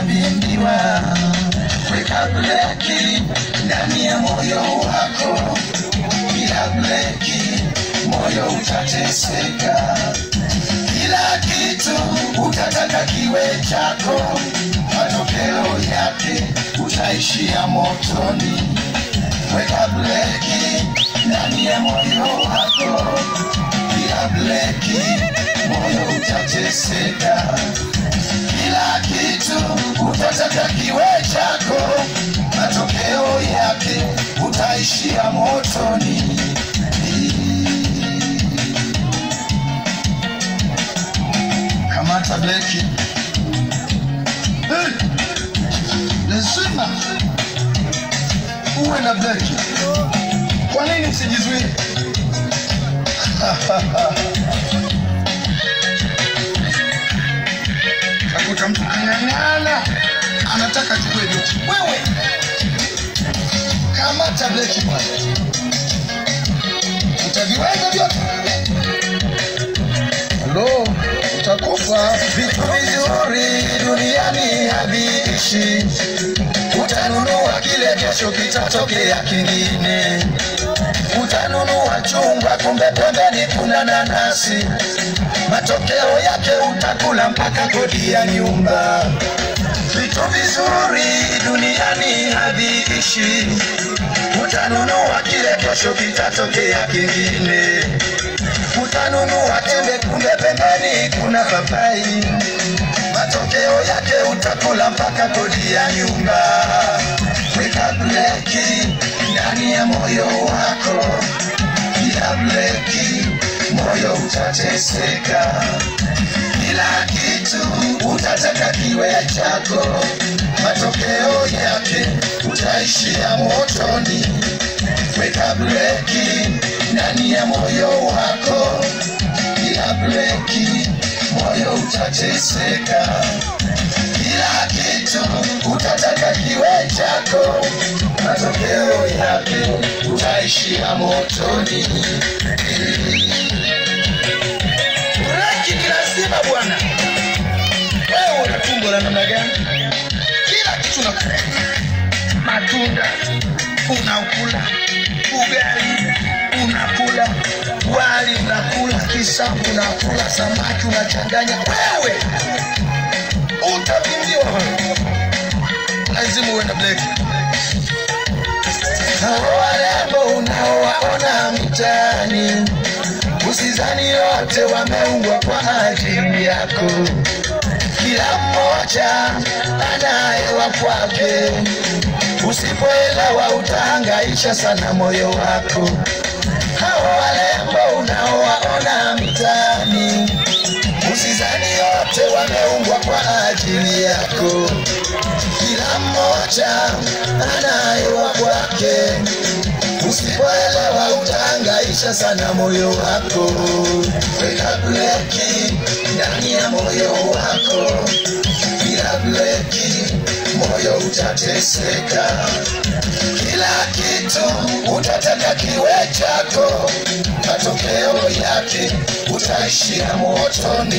utavimbiwa. Weka breki ndani ya moyo wako, bila breki moyo utateseka. Kila kitu utataka kiwe chako, matokeo yake utaishia motoni. Weka breki ndani ya moyo wako, bila breki moyo utateseka. Kila kitu utataka kiwe chako, matokeo yake utaishia motoni. Kamata breki. Hey! Lazima uwe na breki. Kwa nini usijizuie? Kakuta mtu ang'ang'ana, anataka chukue breki. Wewe kamata breki bwana, utaviweza vyote. Halo, utakufa. Vitu vizuri duniani haviishi, utanunua kile, kesho kitatokea kingine. Utanunua chungwa, kumbe pembeni kuna nanasi, matokeo yake utakula mpaka kodi ya nyumba. Vitu vizuri duniani haviishi, utanunua kile, kesho kitatokea kingine utanunua tembe, kumbe pembeni kuna papai. Matokeo yake utakula mpaka kodi ya nyumba. Weka breki ndani ya moyo wako, bila breki moyo utateseka. Kila kitu utataka kiwe chako, matokeo yake utaishia motoni. Weka breki ndani ya moyo wako, bila breki moyo utateseka. Kila kitu utataka kiwe chako, matokeo yake utaishia motoni. Breki ni lazima bwana. Wewe una tumbo la namna gani? Kila kitu unakula, matunda unakula, ugali unakula, wali unakula, kisamvu unakula, samaki unachanganya. Wewe utavimbiwa wewe. Lazima uwe na breki. Hao warembo unaowaona mitaani, usizani wote wameumbwa kwa ajili yako. Kila mmoja anayewa kwake, usipoelewa utahangaisha sana moyo wako. Hao warembo unaowaona mitaani, usizani wote wameumbwa kwa ajili yako. Kila mmoja anayewa kwake, usipoelewa utahangaisha sana moyo wako. Weka breki ndani ya moyo wako, bila breki moyo utateseka. Kila kitu utataka kiwe chako, matokeo yake utaishia motoni.